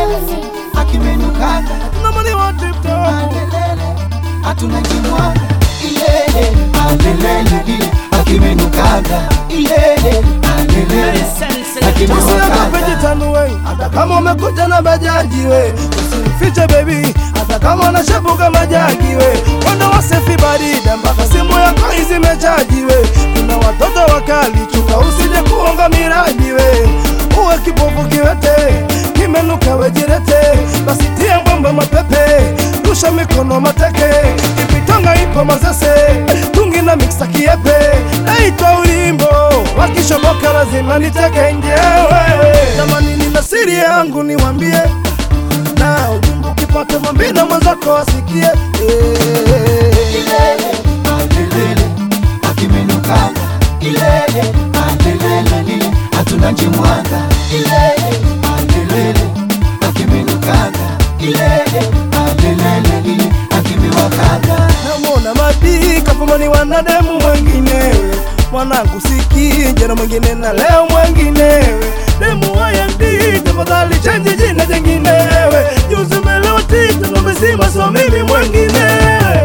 akimenukanga Nobody want it to. alelele hatuna jimwaga ilele alelele ile akimenukanga ilele alelele Usiogope akimenukanga jitanue, hata kama umekuja na bajaji we, usimfiche baby, hata kama unashepuka majagi we, mwendo wa sefi barida mpaka simu yako izimechaji we, kuna watoto wakali, chunga usije kuonga miradi we, uwe kipofu kiwete, kimenuka wejirete, basi tia mbomba mapepe, rusha mikono mateke, ipitonga ipo mazese, tungi na miksa kiepe, naitwa ulimbo, wakishoboka lazima niteke njewe. Jamani, nina siri yangu niwambie, na ujumbe ukipata mwambie na mwenzako asikie. Eh. ilele alelele akimenukanga ilele alelele lile hatuna jimwaga ilele alelele akimenukanga ilele alelele lile akimewakaga namwona madi kapamani wanademu mwenginewe mwanangu siki jana mwingine na leo mwenginewe demu wayandi tafadhali chenji jina jenginewe juzi melewa tita nomezima so mimi mwenginewe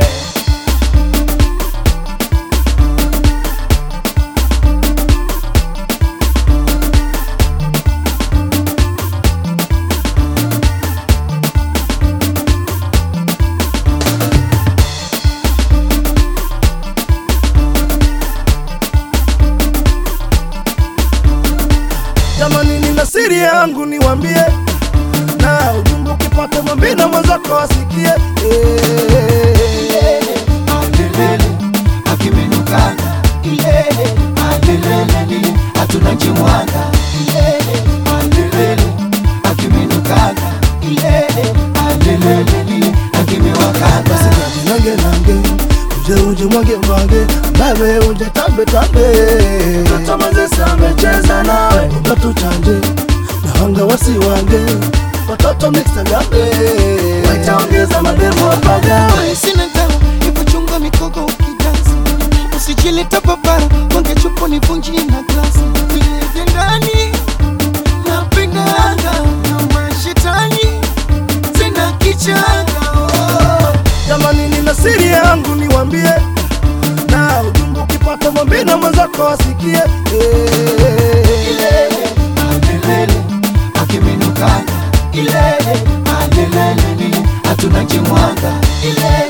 jamani nina siri yangu niwambie na ujumbe ukipata mwambie na mwenzako asikie Eh. ilele alelele akimenukanga ilele alelele lile hatuna jimwaga ilele alelele akimenukanga ilele alelele lile akimewakaga nange nange uje uje mwage mwage nawe uje tambe tambe tatamazesa amecheza nawe watu chanje na wanga wasiwange watoto mixa gambe wataongeza mademo wapagawe sina dawa ipochunga mikogo ukidansi usijileta papara wange chupo ni vunji na glasi vilevye ndani napendaga na mashetani tena kichanga oh. jamani nina siri yangu niwambie na ujumbe ukipata mwambie na mwenzako asikie Eh. ilele alelele akimenukanga ilele alelele lile hatuna jimwaga ilele